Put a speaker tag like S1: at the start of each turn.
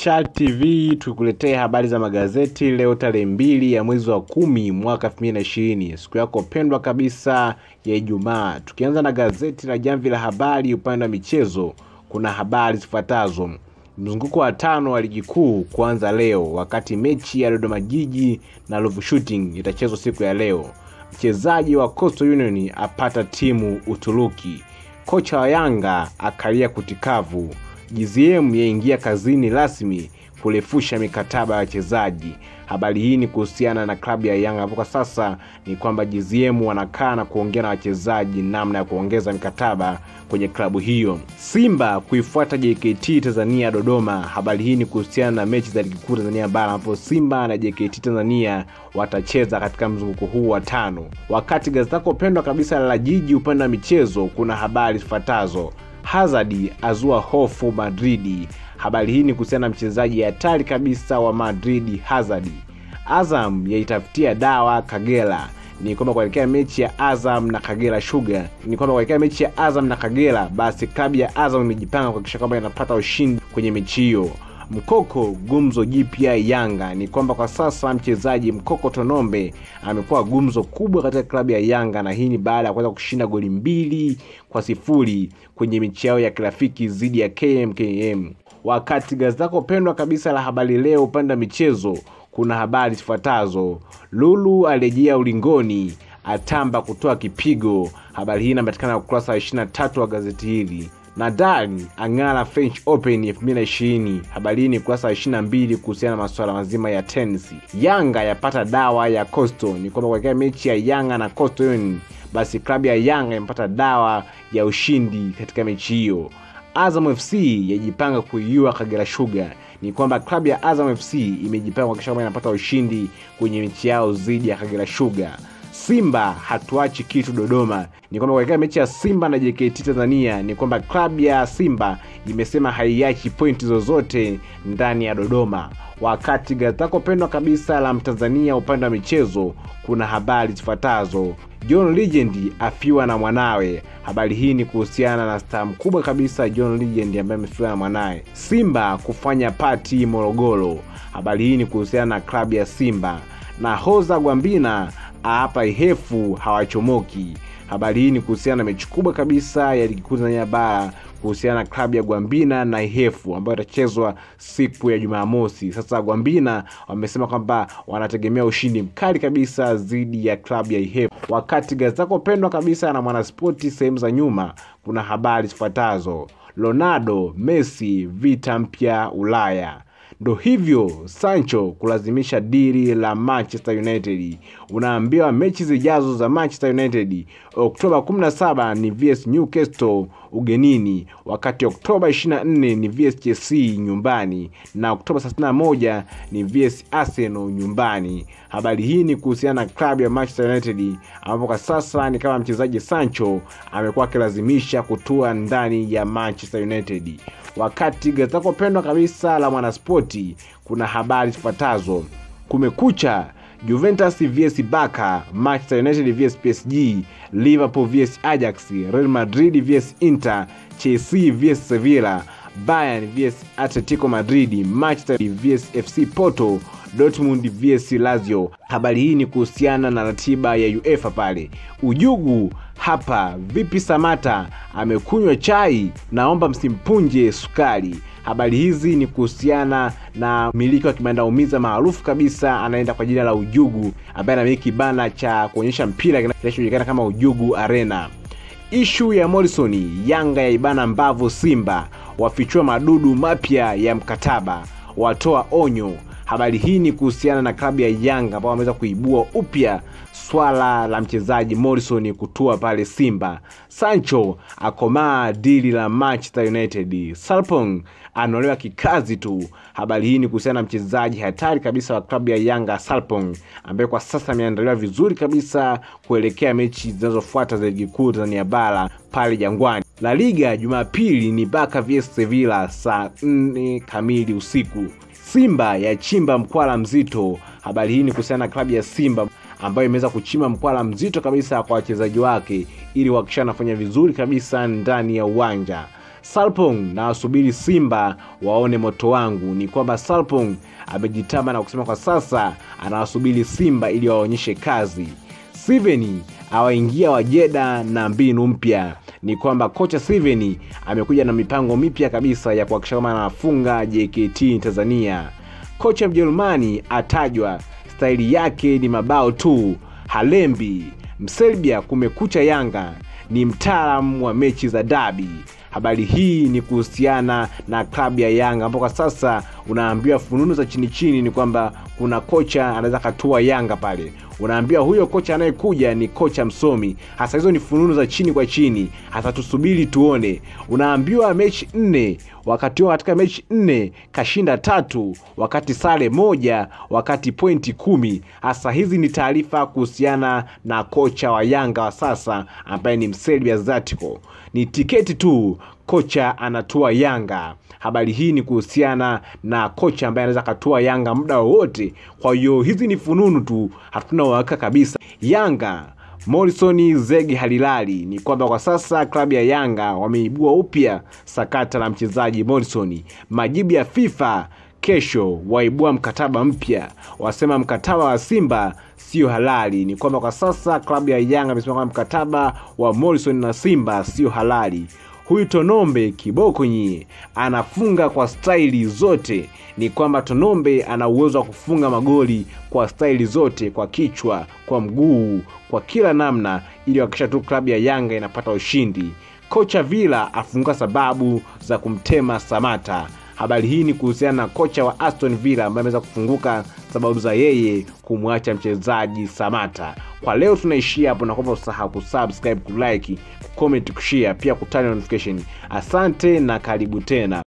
S1: Chad TV tukuletee habari za magazeti leo tarehe mbili ya mwezi wa kumi mwaka 2020 siku yako pendwa kabisa ya Ijumaa. Tukianza na gazeti la Jamvi la Habari upande wa michezo, kuna habari zifuatazo. Mzunguko wa tano wa ligi kuu kuanza leo, wakati mechi ya Dodoma Jiji na Ruvu Shooting itachezwa siku ya leo. Mchezaji wa Coastal Union apata timu Uturuki. Kocha wa Yanga akalia kutikavu. GZM yaingia kazini rasmi kurefusha mikataba ya wachezaji. Habari hii ni kuhusiana na klabu ya Yanga ambapo kwa sasa ni kwamba GZM wanakaa na kuongea na wachezaji namna ya kuongeza mikataba kwenye klabu hiyo. Simba kuifuata JKT Tanzania Dodoma. Habari hii ni kuhusiana na mechi za ligi kuu Tanzania bara ambapo Simba na JKT Tanzania watacheza katika mzunguko huu wa tano. Wakati gazeti lako pendwa kabisa la Jiji upande wa michezo kuna habari zifuatazo. Hazard azua hofu Madridi. Habari hii ni kuhusiana na mchezaji hatari kabisa wa Madridi Hazard. Azam yaitafutia dawa Kagera. Ni kwamba kuelekea mechi ya Azam na Kagera Sugar, ni kwamba kuelekea mechi ya Azam na Kagera, basi klabu ya Azam imejipanga kuhakikisha kwamba inapata ushindi kwenye mechi hiyo. Mkoko gumzo jipya Yanga ni kwamba kwa sasa mchezaji Mkoko Tonombe amekuwa gumzo kubwa katika klabu ya Yanga, na hii ni baada ya kuweza kushinda goli mbili kwa sifuri kwenye mechi yao ya kirafiki dhidi ya KMKM. Wakati gazeti lako pendwa kabisa la Habari Leo upande wa michezo kuna habari zifuatazo: Lulu alirejea ulingoni, atamba kutoa kipigo. Habari hii inapatikana ukurasa wa 23 wa gazeti hili. Nadal ang'ara French Open 2020. Habari hii ni ukurasa wa 22 kuhusiana na masuala mazima ya tenisi. Yanga yapata dawa ya Coastal, ni kwamba kuelekea mechi ya Yanga na Coastal Union, basi klabu ya Yanga imepata dawa ya ushindi katika mechi hiyo. Azam FC yajipanga kuiua Kagera Sugar. Ni kwamba klabu ya Azam FC imejipanga kuhakikisha kwamba inapata ushindi kwenye mechi yao dhidi ya Kagera Sugar. Simba hatuachi kitu Dodoma. Ni kwamba katika mechi ya Simba na JKT Tanzania, ni kwamba klabu ya Simba imesema haiachi pointi zozote ndani ya Dodoma. Wakati gazeti lako pendwa kabisa la Mtanzania upande wa michezo kuna habari zifuatazo. John Legend afiwa na mwanawe. Habari hii ni kuhusiana na staa mkubwa kabisa John Legend ambaye amefiwa na mwanawe. Simba kufanya pati Morogoro. Habari hii ni kuhusiana na klabu ya Simba. Na Hoza Gwambina hapa Ihefu hawachomoki. Habari hii ni kuhusiana na mechi kubwa kabisa ya ligi kuu Tanzania bara kuhusiana na klabu ya Gwambina na Ihefu ambayo itachezwa siku ya Jumamosi. Sasa Gwambina wamesema kwamba wanategemea ushindi mkali kabisa dhidi ya klabu ya Ihefu. Wakati gazeti lako pendwa kabisa na Mwanaspoti sehemu za nyuma kuna habari zifuatazo: Ronaldo Messi vita mpya Ulaya. Ndo hivyo Sancho kulazimisha dili la Manchester United. Unaambiwa mechi zijazo za Manchester United Oktoba 17 ni vs Newcastle ugenini, wakati Oktoba 24 ni vs Chelsea nyumbani na Oktoba 31 ni vs Arsenal nyumbani. Habari hii ni kuhusiana na klabu ya Manchester United ambapo kwa sasa ni kama mchezaji Sancho amekuwa akilazimisha kutua ndani ya Manchester United. Wakati gazeti lako pendwa kabisa la Mwanaspoti kuna habari zifuatazo: Kumekucha, Juventus vs Barca, Manchester United vs PSG, Liverpool vs Ajax, Real Madrid vs Inter, Chelsea vs Sevilla, Bayern vs Atletico Madrid, Manchester vs FC Porto, Dortmund vs Lazio. Habari hii ni kuhusiana na ratiba ya UEFA pale. Ujugu hapa vipi? Samata amekunywa chai, naomba msimpunje sukari. Habari hizi ni kuhusiana na mmiliki wa kibanda umiza maarufu kabisa anaenda kwa jina la Ujugu, ambaye anamiliki kibanda cha kuonyesha mpira kinachojulikana kama Ujugu Arena. Ishu ya Morrison, Yanga ya ibana mbavu Simba, wafichua madudu mapya ya mkataba, watoa onyo. Habari hii ni kuhusiana na klabu ya Yanga ambao wameweza kuibua upya swala la mchezaji Morrison kutua pale Simba. Sancho akomaa dili la Manchester United. Sarpong anaolewa kikazi tu. Habari hii ni kuhusiana na mchezaji hatari kabisa wa klabu ya Yanga Sarpong, ambaye kwa sasa ameandaliwa vizuri kabisa kuelekea mechi zinazofuata za ligi kuu Tanzania bara pale Jangwani. La Liga Jumapili ni Barca vs Sevilla saa 4 kamili usiku. Simba ya chimba mkwala mzito. Habari hii ni kuhusiana na klabu ya Simba ambayo imeweza kuchimba mkwala mzito kabisa kwa wachezaji wake ili kuhakikisha anafanya vizuri kabisa ndani ya uwanja. Salpong na wasubiri Simba waone moto wangu. Ni kwamba Salpong amejitama na kusema kwa sasa anawasubiri Simba ili waonyeshe kazi. Steven awaingia Wajeda na mbinu mpya. Ni kwamba kocha Steven amekuja na mipango mipya kabisa ya kuhakikisha kama anafunga JKT Tanzania. Kocha Mjerumani atajwa, staili yake ni mabao tu, halembi. Mserbia kumekucha Yanga ni mtaalamu wa mechi za dabi. Habari hii ni kuhusiana na klabu ya Yanga ambao kwa sasa unaambiwa fununu za chini chini ni kwamba kuna kocha anaweza katua Yanga pale. Unaambiwa huyo kocha anayekuja ni kocha msomi. Hasa hizo ni fununu za chini kwa chini, hasa tusubiri tuone. Unaambiwa mechi nne, wakati huo katika mechi nne kashinda tatu, wakati sare moja, wakati pointi kumi. Hasa hizi ni taarifa kuhusiana na kocha wa Yanga wa sasa ambaye ni Mserbia Zlatko. Ni tiketi tu kocha anatua Yanga. Habari hii ni kuhusiana na kocha ambaye anaweza akatua Yanga muda wowote. Kwa hiyo hizi ni fununu tu, hatuna uhakika kabisa. Yanga Morrison Zegi halilali ni kwamba kwa sasa klabu ya Yanga wameibua upya sakata la mchezaji Morrison. Majibu ya FIFA kesho waibua mkataba mpya, wasema mkataba wa Simba sio halali. Ni kwamba kwa sasa klabu ya Yanga imesema kwamba mkataba wa Morrison na Simba sio halali. Huyu Tonombe kiboko nyie, anafunga kwa staili zote. Ni kwamba Tonombe ana uwezo wa kufunga magoli kwa staili zote, kwa kichwa, kwa mguu, kwa kila namna, ili kuhakikisha tu klabu ya Yanga inapata ushindi. Kocha Villa afunguka sababu za kumtema Samata. Habari hii ni kuhusiana na kocha wa Aston Villa ambaye ameweza kufunguka sababu za yeye kumwacha mchezaji Samata. Kwa leo tunaishia hapo, na kwamba usahau kusubscribe, kulike, kucomment, kushare, pia kutani notification. Asante na karibu tena.